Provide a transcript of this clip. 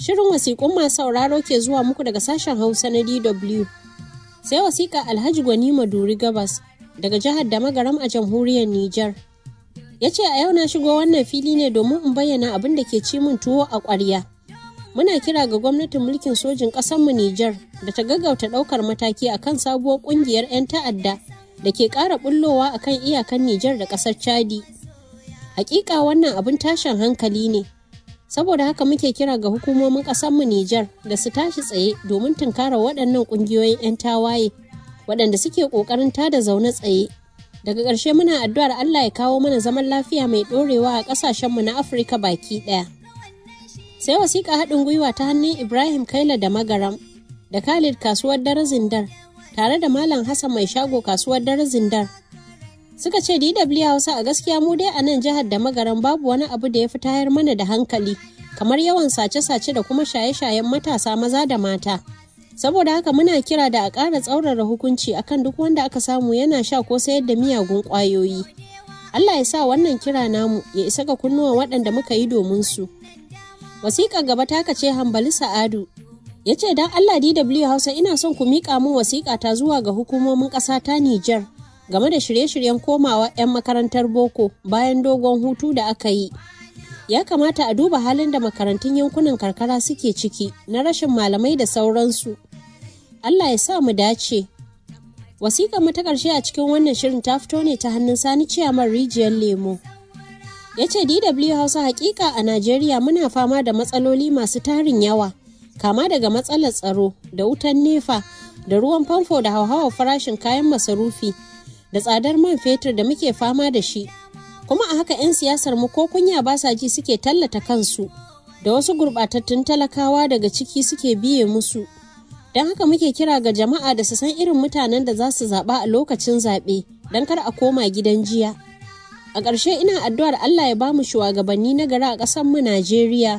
Shirin wasiƙun masu sauraro ke zuwa muku daga sashen Hausa na DW. Sai wasiƙa Alhaji Gwani Maduri Gabas daga jihar Damagaram a jamhuriyar Nijar. Ya ce a yau na shigo wannan fili ne domin in bayyana abin da ke ci min tuwo a ƙwarya. Muna kira ga gwamnatin mulkin sojin ƙasarmu Nijar da ta gaggauta ɗaukar mataki akan sabuwar ƙungiyar 'yan ta'adda da ke ƙara bullowa akan iyakan Nijar da ƙasar Chadi. Hakika wannan abin tashin hankali ne. Saboda haka muke kira ga hukumomin ƙasarmu Nijar da su tashi tsaye domin tunkara waɗannan ƙungiyoyin 'yan tawaye waɗanda suke ƙoƙarin tada zaune tsaye. Daga ƙarshe muna addu'ar Allah ya kawo mana zaman lafiya mai ɗorewa a ƙasashenmu na Afirka baki ɗaya. Sai wasiƙa haɗin gwiwa ta hannun Ibrahim Kaila da Magaram da Khalid kasuwar dare Zindar tare da Malam Hassan mai shago kasuwar dare Zindar. Suka ce DW Hausa a gaskiya mu dai a nan jihar da Magaram babu wani abu da ya fi tayar mana da hankali kamar yawan sace-sace da kuma shaye-shayen matasa maza da mata. Saboda haka muna kira da a ƙara tsaurara hukunci akan duk wanda aka samu yana sha ko sayar da miyagun ƙwayoyi. Allah ya sa wannan kira namu ya isa ga kunnuwan waɗanda muka yi domin su. Wasiƙa gaba ta ce Hambali Sa'adu ya ce don Allah DW Hausa ina son ku miƙa min wasiƙa ta zuwa ga hukumomin ƙasa ta Nijar game da shirye-shiryen komawa 'yan makarantar boko bayan dogon hutu da aka yi. Ya kamata a duba halin da makarantun yankunan karkara suke ciki na rashin malamai da sauransu. Allah ya sa mu dace. Wasiƙar mu ta ƙarshe a cikin wannan shirin ta fito ne ta hannun Sani Ciyaman Rijiyar Lemo. Ya ce DW Hausa hakika a Najeriya muna fama da matsaloli masu tarin yawa, kama daga matsalar tsaro da wutan nefa da ruwan famfo da hauhawar farashin kayan masarufi da tsadar man fetur da muke fama da shi. Kuma a haka 'yan siyasar mu ko kunya ba sa ji suke tallata kansu, da wasu gurɓatattun talakawa daga ciki suke biye musu. Don haka muke kira ga jama'a da su san irin mutanen da za su zaɓa a lokacin zaɓe don kar a koma gidan jiya. A ƙarshe ina addu'ar Allah ya bamu shugabanni na gari a ƙasar mu Najeriya